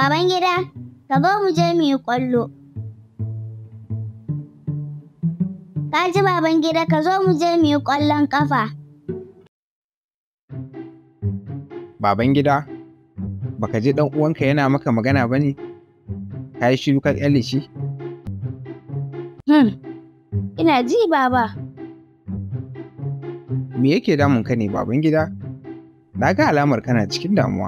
Baban gida, ka zo mu je mu yi ƙwallo. Ka ji baban gida ka zo mu je mu yi ƙwallon ƙafa. Baban gida, baka ji ɗan uwanka yana maka magana ba ne? Ka yi shiru ka ƙyale shi? Hmm, ina ji baba. Me yake damun ka ne baban gida? Na ga alamar kana cikin damuwa.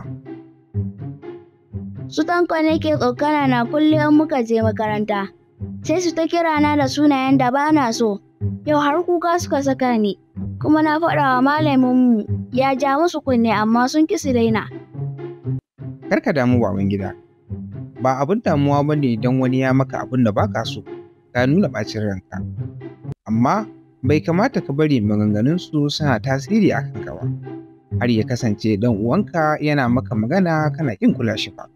Su tanko ne ke tsokana na kullum muka je makaranta. Sai su ta kira na da sunayen da ba na so. Yau har kuka suka saka ni. Kuma na faɗa wa malaminmu ya ja musu kunne amma sun ƙi su daina. Kar ka damu baban gida. Ba abin damuwa ba ne don wani ya maka abin da ba ka so, ka nuna ɓacin ranka. Amma bai kamata ka bari maganganunsu suna tasiri a kanka ba. Har ya kasance ɗan uwanka yana maka magana kana ƙin kula shi ba.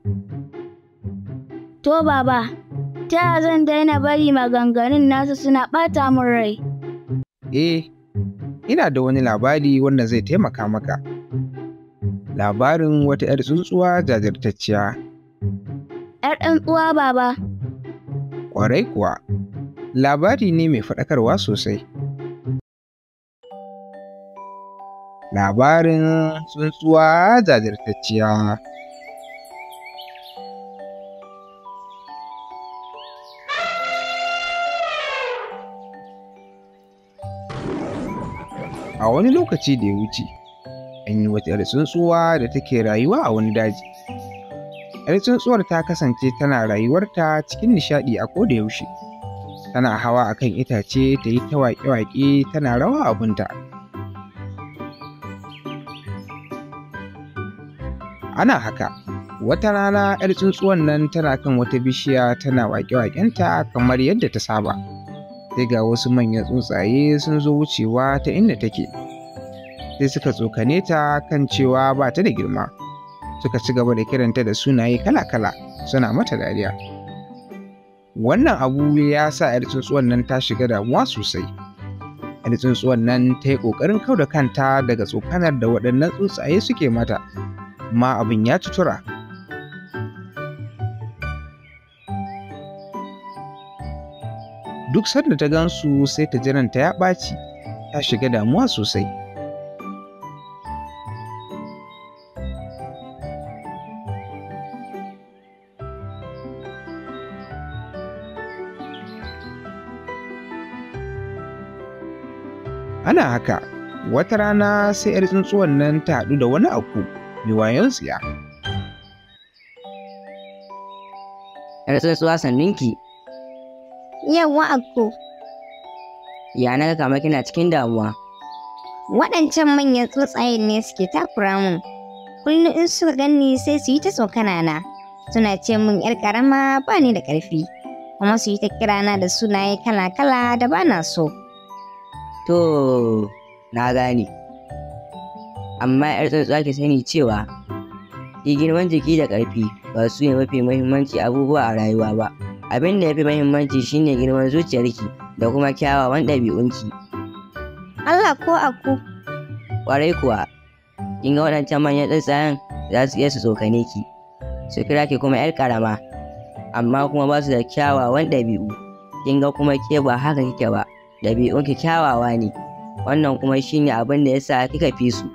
To baba, ta yaya zan daina bari maganganun nasu suna ɓata min rai? Eh, ina da wani labari wanda zai taimaka maka. Labarin wata 'yar tsuntsuwa jajirtacciya. ‘Yar ɗan uwa baba, Ƙwarai kuwa, labari ne mai faɗakarwa sosai. Labarin tsuntsuwa jajirtacciya. A wani lokaci da ya wuce, an yi wata 'yar tsuntsuwa da take rayuwa a wani daji. 'Yar tsuntsuwar ta kasance tana rayuwarta cikin nishaɗi a koda yaushe. Tana hawa akan itace ta yi ta waƙe-waƙe tana rawa abunta. Ana haka, wata rana 'yar tsuntsuwan nan tana kan wata bishiya tana waƙe-waƙenta kamar yadda ta saba. Sai ga wasu manyan tsuntsaye sun zo wucewa ta inda take. Sai suka tsokane ta kan cewa ba ta da girma. Suka ci gaba da kiranta da sunaye kala-kala suna mata dariya. Wannan abu ya sa 'yar tsuntsuwan nan ta shiga damuwa sosai. 'Yar tsuntsuwan nan ta yi ƙoƙarin kau da kanta daga tsokanar da waɗannan tsuntsaye suke mata. amma abin ya ci tura. Duk sanda ta gansu sai ta ji ranta ya ɓaci, ta shiga damuwa sosai. Ana haka, wata rana sai 'yar tsuntsuwan nan ta haɗu da wani aku mai wayon tsiya. ‘Yar tsuntsuwa sanninki, Yawwa Akko, ya na ga kamar kina cikin damuwa. waɗancan manyan tsuntsayen ne suke takura min. Kullum in suka ganni sai su yi ta tsokana na. Suna ce min ‘yar ƙarama ba ni da ƙarfi, kuma su yi ta kirana da sunaye kala-kala da ba na so. To, na gane. Amma ‘yar tsuntsuwa ki sani cewa, ki girman jiki da ƙarfi ba su ne mafi muhimmanci abubuwa a rayuwa ba. Abin da ya fi muhimmanci shine girman zuciyarki da kuma kyawawan ɗabi'unki. Allah ko Akko, Ƙwarai kuwa, kin ga waɗancan manyan tsuntsayen za su iya su tsokane ki, su kira ki kuma ‘yar ƙarama, amma kuma ba su da kyawawan ɗabi'u. Kin ga kuma ke ba haka kike ba, ɗabi'unki kyawawa ne, wannan kuma shine abin da ya sa kika fi su.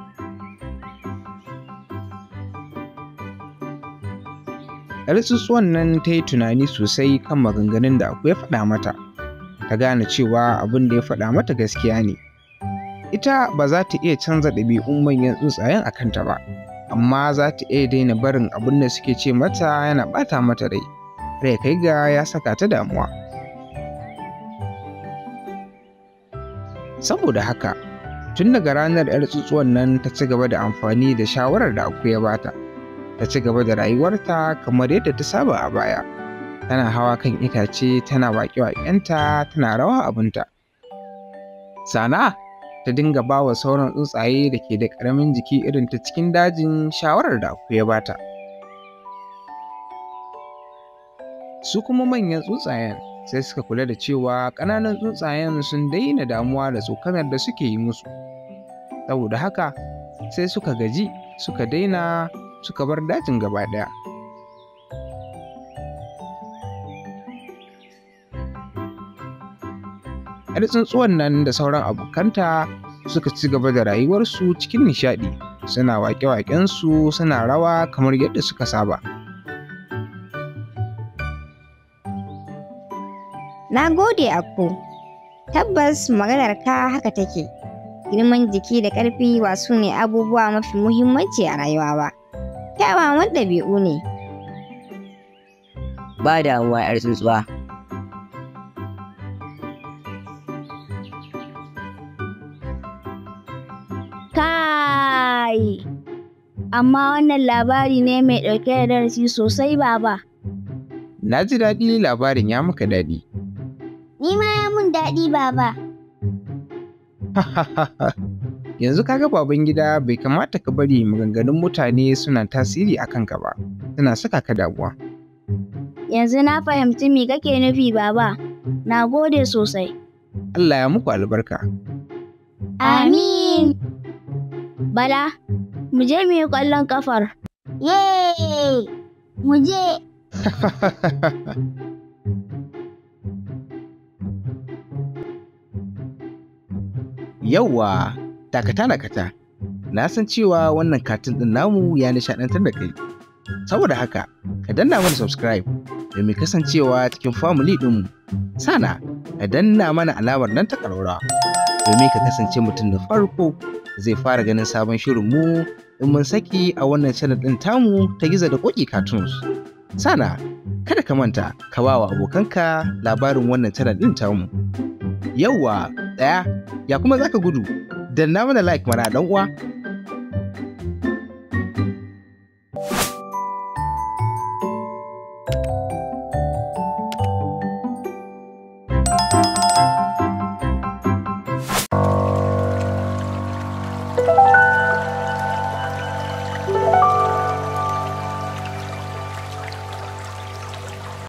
'Yar tsuntsuwan nan ta yi tunani sosai kan maganganun da aku ya faɗa mata. Ta gane cewa abin da ya faɗa mata gaskiya ne. Ita ba za ta iya canza ɗabi'un manyan tsuntsayen a kanta ba, amma za ta iya daina barin abin da suke ce mata yana ɓata mata rai. Rai kai ga ya saka ta damuwa. Saboda haka, tun daga ranar 'yar tsuntsuwan nan ta ci gaba da amfani da shawarar da aku ya bata. ta ci gaba da rayuwarta kamar yadda ta saba a baya. Tana hawa kan itace tana waƙe-waƙenta tana rawa abinta. Sana ta dinga ba wa sauran tsuntsaye da ke da ƙaramin jiki irin ta cikin dajin shawarar da aku ya bata. Su kuma manyan tsuntsayen sai suka kula da cewa ƙananan tsuntsayen sun daina damuwa da tsokanar da suke yi musu. Saboda haka sai suka gaji suka daina suka bar dajin gaba ɗaya. 'yar tsuntsuwan nan da sauran abokanta suka ci gaba da rayuwarsu cikin nishaɗi suna waƙe-waƙensu suna rawa kamar yadda suka saba. Na gode Akko, tabbas maganar ka haka take. Girman jiki da ƙarfi ba su ne abubuwa mafi muhimmanci a rayuwa ba. Kyawawan ɗabi'u ne. Ba damuwa 'yar tsuntsuwa. Kai! Amma wannan labari ne mai ɗauke da darasi sosai baba. Na ji daɗi labarin ya maka daɗi. Ni ma ya mun daɗi baba. Yanzu kaga baban gida bai kamata ka bari maganganun mutane suna tasiri a kanka ba, suna saka ka damuwa. Yanzu na fahimci me kake nufi baba. Na gode sosai. Allah ya muku albarka. Amin. Bala, mu je mu yi ƙwallon ƙafar. Yay! Mu je. Yawwa, dakata dakata. Na san cewa wannan katin ɗin namu ya nishaɗantar da kai. Saboda haka, ka danna mana subscribe domin kasancewa cikin family ɗinmu. Sana, ka danna mana alamar nan ta ƙararrawa domin ka kasance mutum da farko zai fara ganin sabon shirinmu in mun saki a wannan channel ɗin tamu ta gizo da ƙoƙi cartoons. Sana, kada ka manta ka ba wa abokanka labarin wannan channel ɗin tamu. Yawwa, ɗaya, ya kuma zaka gudu? Danna mana like mana ɗan uwa.